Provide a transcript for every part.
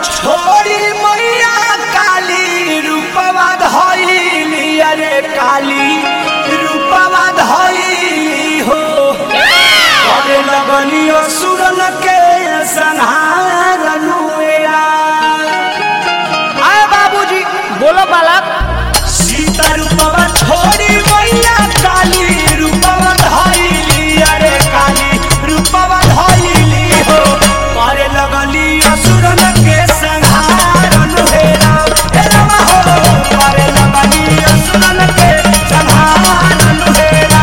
छोड़ी मैया काली रूपवा धइली अरे काली रूपवा धइली हो अरे लगनी असुरन के संहारन हुआ आए बाबूजी बोलो बालक सीता रूपवा छोड़ी मैया काली रूपवा धइली अरे काली रूपवा धइली हो करे लगली असुरन के संहारन हेरा हे राम हो करे लगली असुरन के संहारन हेरा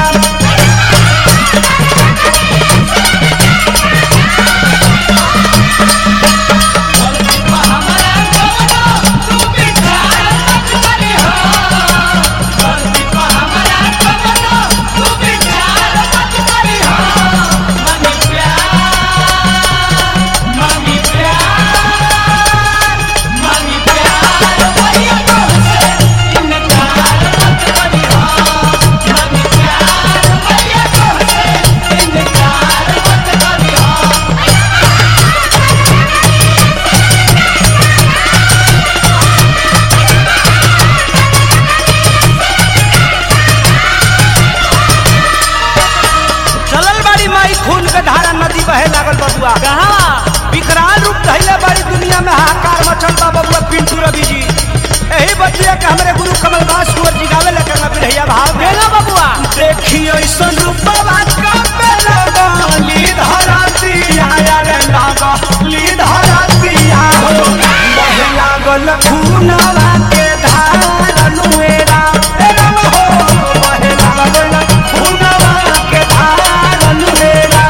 चलल बाड़ी माई खून के धारा नदी बहे लागल बबुआ कहाँ विकराल रूप धैले बड़ी दुनिया में हाहाकार मचल बा बबुआ पिंटू रवि जी यही बतिया के हमरे गुरु कमलदास कुंवर जी गावे लेकर ना बिरहिया भाव में बोलो बबुआ देखी ऐसन रूपवा कबे लगली धरतिया रे लगली धरतिया हो बहे लागल खूनवा के धारन मेरा हे राम हो बहे लागल खूनवा के धारन मेरा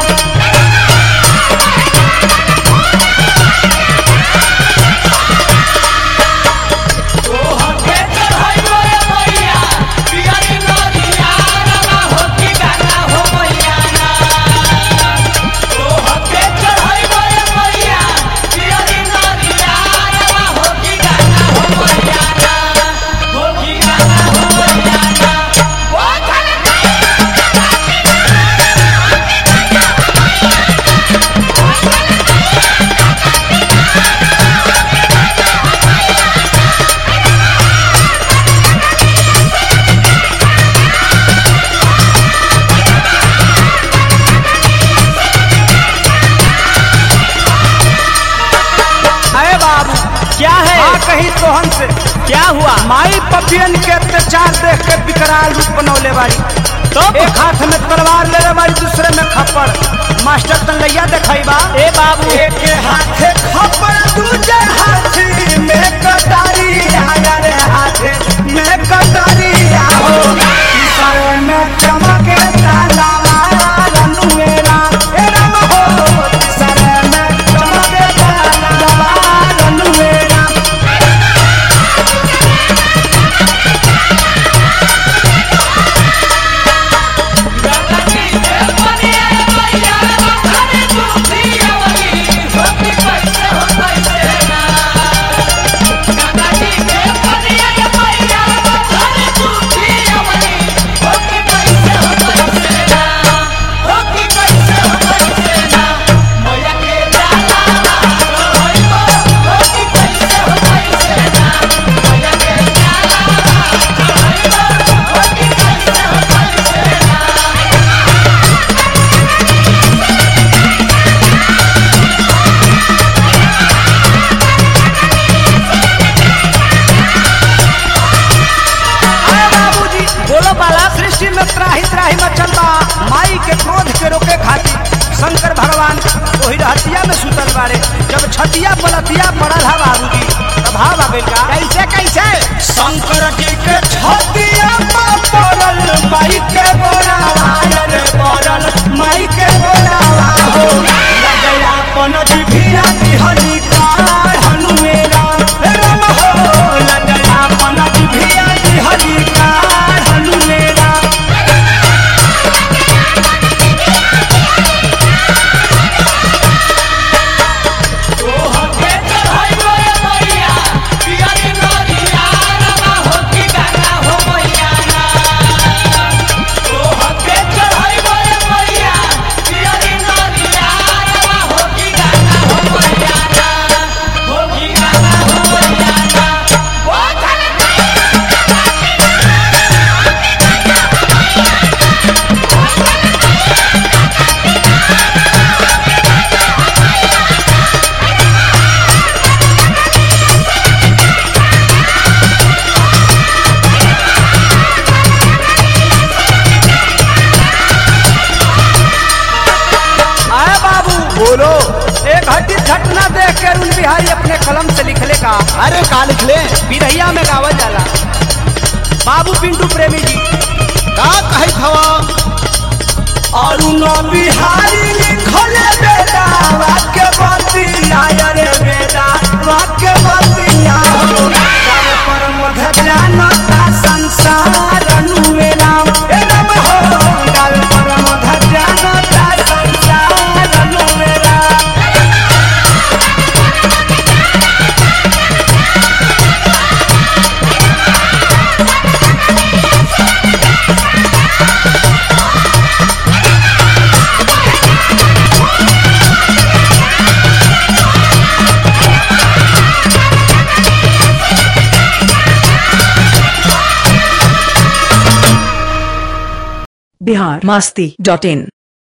अरे बाबू क्या है हाँ कहीं तोहन से क्या हुआ माई पपियन के अत्याचार देख के विकराल रूप बनौले बाड़ी तो एक हाथ में तलवार ले रहे बाड़ी दूसरे में खप्पड़ मास्टर तलैया देखाई बा ए बाबू एक हाथे खप्पड़ दूजे हाथी में कटारी आया रे हाथे में कटारी आओ तीसरे में चमके तलवार अनुएरा ए राम हो तीसरे में चमके तलवार अनुएरा अरे बाबूजी बोलो बालक सृष्टि में त्राही त्राही मचल बा माई के क्रोध के रोके खातिर शंकर भगवान वही रहतिया में सुतल बाड़े जब छतिया पलतिया पड़ल हा बाबूजी तब भाव आ गइल का कैसे कैसे शंकर जी के छतिया पर पड़ल माई के बोलावा रे पड़ल माई के बोलावा हो लगया अपन जिभिया दिहनी कार हनुमेरा हे राम हो लगया अपन जिभिया दिहनी कार हनुमेरा हो ढंग से लिखले का अरे का लिख ले बिरहिया में गावल जाला बाबू पिंटू प्रेमी जी का कही हवा अरुण बिहारी लिखले बेटा वाक्य बतिया रे बेटा वाक्य बतिया हो गाव पर मध जानता संसार अनुवेला ए नम हो गाव पर मध जानता संसार अनुवेला बिहार मस्ती डॉट इन